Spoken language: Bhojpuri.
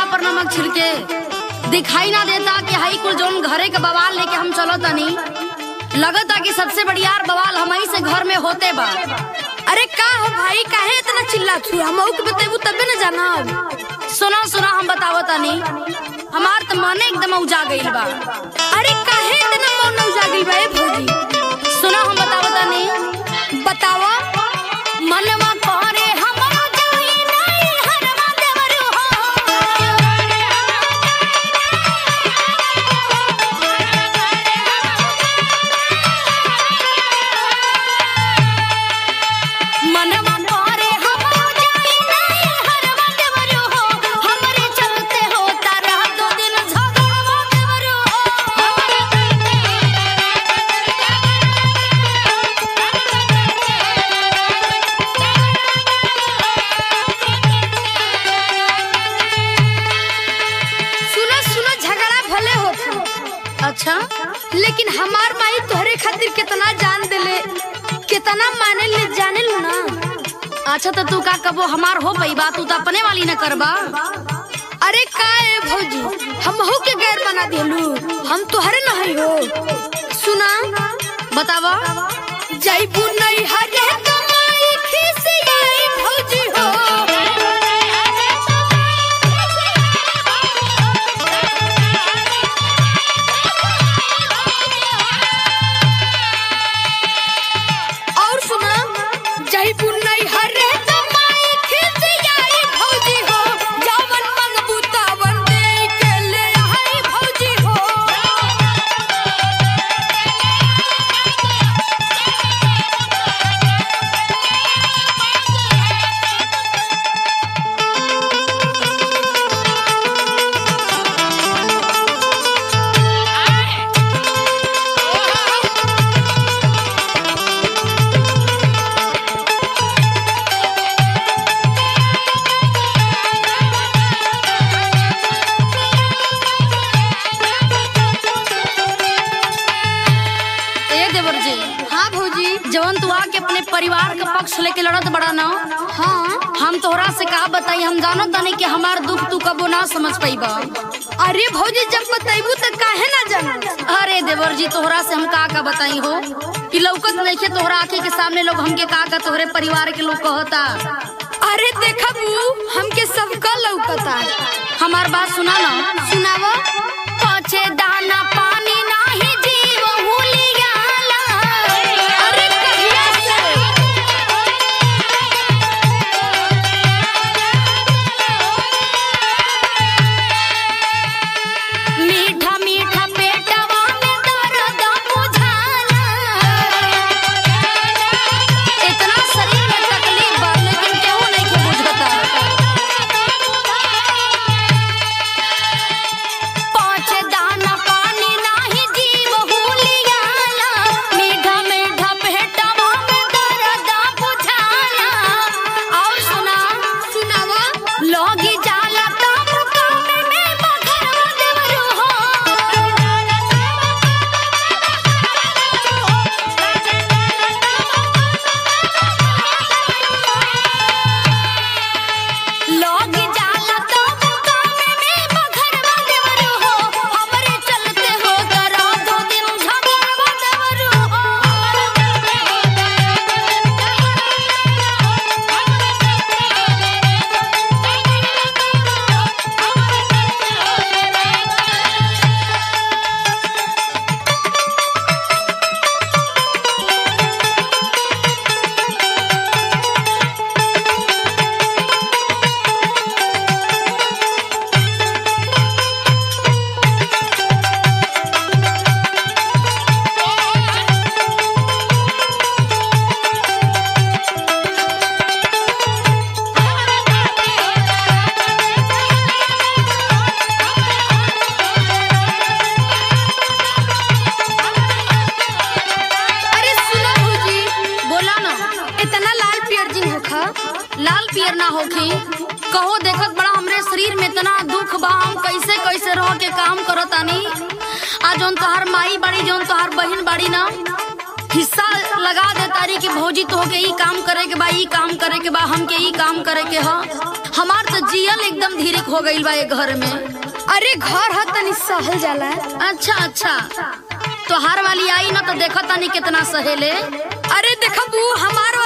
कपड़ा पर नमक छिड़के दिखाई ना देता कि हाई कुल जोन घरे के बवाल लेके हम चलो तनी लगता कि सबसे बढ़ियार बवाल हमही से घर में होते बा अरे का हो भाई काहे इतना चिल्ला छू हम के बतेबू तबे न जानब सुना सुना हम बतावो तनी हमार त मने एकदम उजा गइल बा अरे काहे इतना मौन उजा गइल बा ए भौजी सुना हम बतावो तनी बतावा मनवा करे हम जाई नहीं हरवा देवरू हो मनवा करे हम जाई नहीं हरवा देवरू हो हमरे चलते होता रह दो दिन झगड़वा देवरू सुनो सुनो झगड़ा भले होता अच्छा लेकिन हमार माई तोहरे खातिर कितना जान देले कितना माने ले जाने लो ना अच्छा तो तू का कबो हमार हो पई बात तू तो अपने वाली न करबा अरे का ए भौजी हम हो के गैर बना दिलू हम तोहरे नहीं हो सुना बतावा जैबू नहीं हरे कमाई खिसियाई भौजी हो और सुना जैबू नहीं हरे कमाई खिसियाई भौजी हो जवन मंगबू तवन दे के ले आई भौजी हो ए देवर जी हाँ भौजी जवन तू आके अपने परिवार का पक्ष लेके लड़त बड़ा ना हाँ हम तोहरा से का बताई हम जानो तनी कि हमार दुख तू कबो ना समझ पाईबा अरे भौजी जब बताइबू तो काहे ना जाना अरे देवर जी तोहरा से हम का का बताई हो कि लौकत नइखे तोहरा आंखे के सामने लोग हमके का का तोहरे परिवार के लोग कहता अरे देखबू हमके सबका लौकता हमार बात सुना ना सुनावा पछे दाना पानी नाही जीव हुलियाला अरे कहिया से मीठा मीठा पेटवा में दर्द बुझाला इतना शरीर में तकलीफ बा लेकिन केहू नहीं के बुझता पाँच दाना पानी नाही जीव हुलियाला मीठा मीठा पेटवा में दर्द बुझाला और सुना सुनावा लोगी जाला तब कामे में बघरवा देवरू हो लोगी जाला तब कामे में बघरवा देवरू हो हमरे चलते हो करा दो दिन झगड़वा देवरू अरे सुना भौजी बोला ना इतना लाल पियर जिन होखा लाल पियर ना होखी कहो देखत बड़ा हमरे शरीर में इतना दुख बा हम कैसे कैसे रह के काम करतानी आ जौन तोहार माई बाड़ी जौन तोहार बहिन बाड़ी ना हिस्सा लगा दे तारी कि भौजी तो के ई काम करे के बा ई काम करे के बा हमके ई काम करे के ह हमार तो जियल एकदम धीरे हो गईल बा ये घर में अरे घर ह तनी सहल जाला अच्छा अच्छा तो हार वाली आई ना तो देखा तानी कितना सहेले अरे देखब ऊ हमार